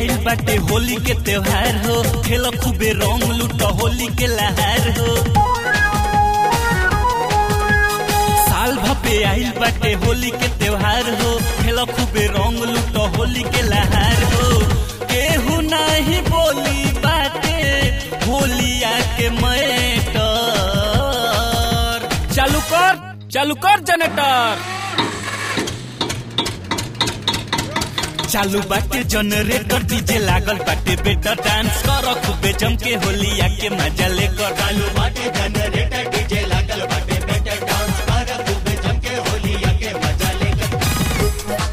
आइल बाटे होली के त्योहार हो खेल खूबे रंग लूट होली के लहार हो साल भपे आइल बाटे होली के त्योहार हो खेल खूबे रंग लूट होली के लहार हो केहू नहीं बोली बाटे होलिया के मैटर चालू कर चालू कर जनरेटर चालू बाटे जनरेटर डीजे लागल बाटे बेटा डांस कर खूबे जम के होलिया के मजा लेकर चालू बाटे जनरेटर डीजे लागल बाटे बेटर डांस कर खूबे जम के होलिया के मजा लेकर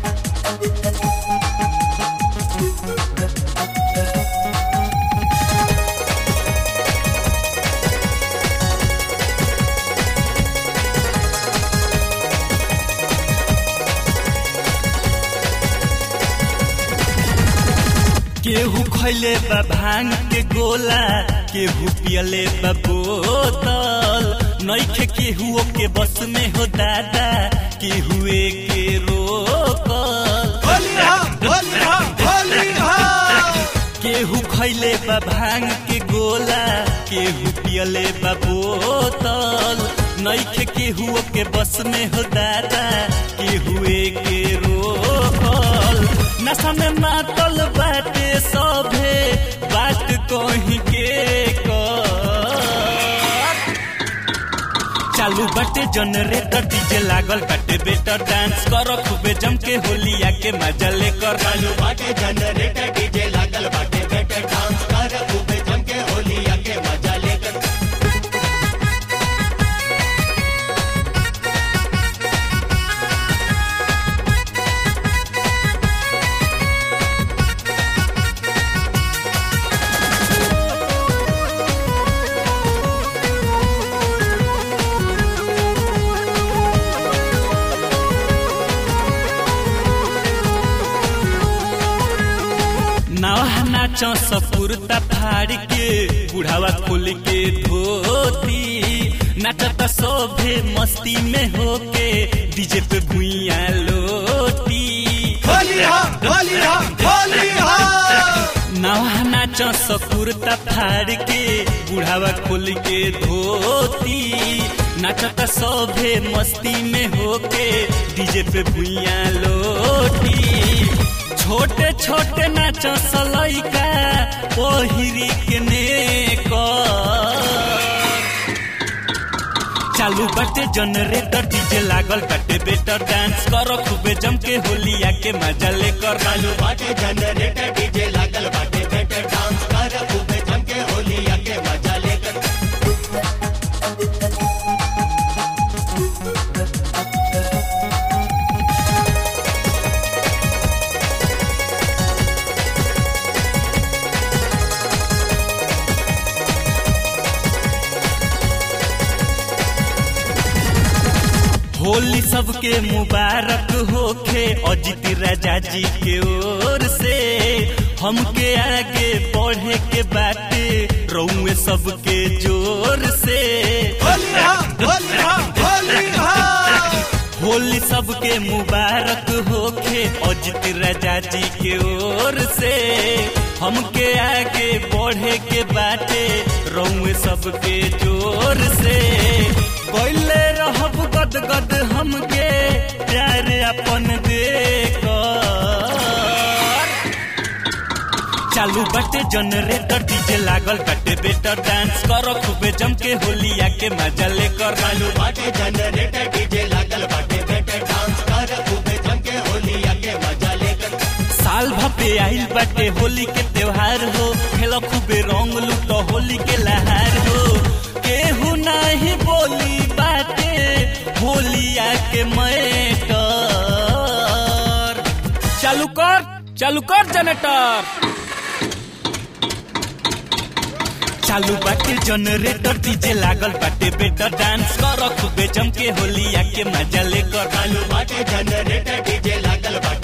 केहू खैले बा भांग के गोला केहू पियले बा बोतल नइखे केहू के बस में हो दादा केहू के रोकल होलिया होलिया होलिया केहू खैले बा भांग के गोला केहू पियले बा बोतल नइखे केहू के बस में हो दादा केहू के रोकल नशा में मातल बाटे सभे बात कहीं के कर चालू बाटे जनरेटर डीजे लागल बाटे बेटर डांस कर खूबे जम के होलिया के मजा लेकर चालू बाटे जनरेटर डीजे लागल बाटे बेटर डांस कर खूबे जम के होलिया के मजा लेकर नवा नाचो सपुरता फाड़ के बुढ़ावा खोल के धोती नाचता सोभे मस्ती में होके डीजे पे भुइया लोटी होलिया होलिया होलिया नवा नाचो सपुरता फाड़ के बुढ़ावा खोल के धोती नाचता सोभे मस्ती में होके डीजे पे भुइया लोटी छोटे छोटे नाच सलैका पहिरी के नेकर चालू बाटे जनरेटर डीजे लागल बाटे बेटर डांस कर खूबे जम के होलिया के मजा लेकर चालू बाटे जनरेटर डीजे लागल बाटे बेटर डांस कर खूबे जम के होलिया के मजा लेकर होली सबके मुबारक होखे अजित राजा जी के ओर से हमके आगे बढ़े के बाटे रउए सबके जोर से होलिया होलिया होलिया होली सबके मुबारक होखे अजित राजा जी के ओर से हमके आगे बढ़े के बाटे रउए सबके जोर से कोइले रहब गद गद हमके प्यार अपन देकर चालू बाटे जनरेटर डीजे लागल बाटे बेटर डांस कर खूबे जम के होलिया के मजा लेकर चालू बाटे जनरेटर डीजे लागल बाटे बेटर डांस कर खूबे जम के होलिया के मजा लेकर साल भपे आइल बाटे होली के त्योहार हो खेल खूबे रंग लूट होली के लहार हो केहू नहीं बोली बाटे होलिया के मैटर चालू कर चालू कर जनरेटर चालू बाटे जनरेटर डीजे लागल बाटे बेटर डांस कर खूबे जम के होलिया के मजा लेकर चालू बाटे जनरेटर डीजे लागल बाटे